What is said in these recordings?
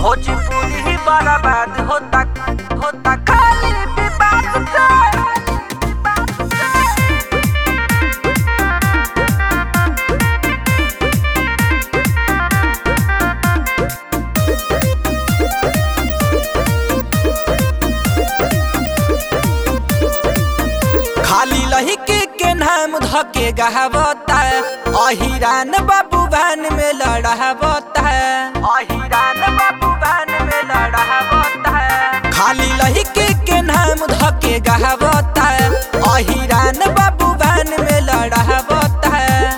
भोजपुरी ही बर्बाद होता होता खाली विवाद से खाली लहिके के नाम धके गहबता अहिरान बाबू भान में लड़ावता अहिरान बाबू भान में लड़ावता खाली लहिके के नाम धके गहबता अहिरान बाबू भान में लड़ावता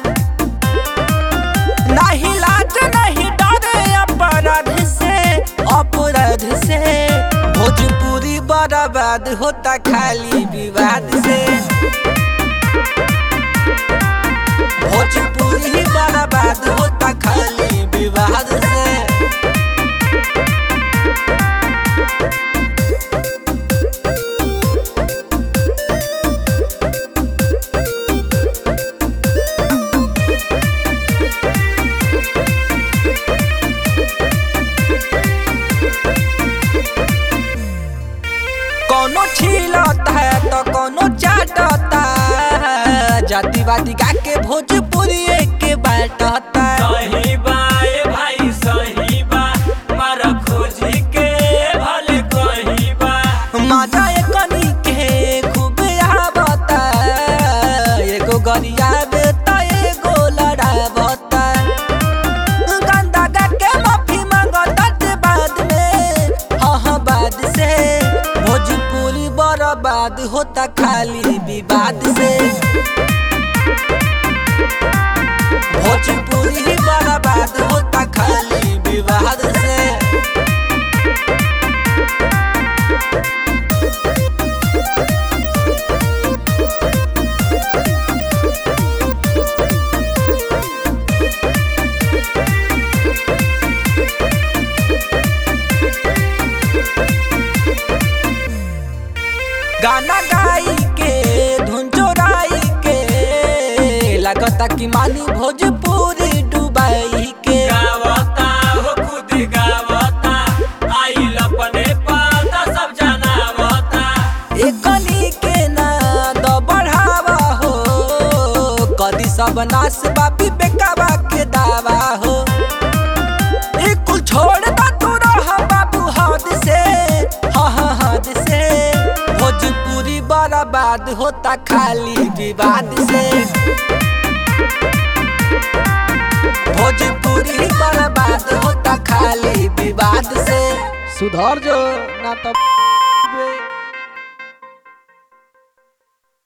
नहीं लाज नहीं डरे अपराध से अपराध से भोजपुरी बर्बाद होता खाली विवाद से भोजपुरी बर्बाद होता खाली विवाद से कोनो छीलता है तो कोनो चाटता है जातिवादी गा के भोजपुरी के बाटता सही बा ए भाई सही बा मार खोजी के भले कही बा मजा कनी के खूब आवता एगो गरिया बेता एगो लड़ावता गंदा गा के माफी मांगता ते बाद में हाँ हाँ बाद से भोजपुरी बर्बाद होता खाली विवाद से भोजपुरी बर्बाद होता खाली विवाद से गाना गाई के धुन चोराई के लगता कि मानी भोजपुरी डुबाई के गावता हो खुद गावता आइल अपने पाता सब जनावता एकनी के ना द बढ़ावा हो कदी सब नाश बापी बेकावा के दावा हो ई कुल छोड़ दा तू रह बाबू हद से हाँ हाँ हद से भोजपुरी बर्बाद होता खाली विवाद से भोजपुरी बर्बाद होता खाली विवाद से सुधर जो ना तो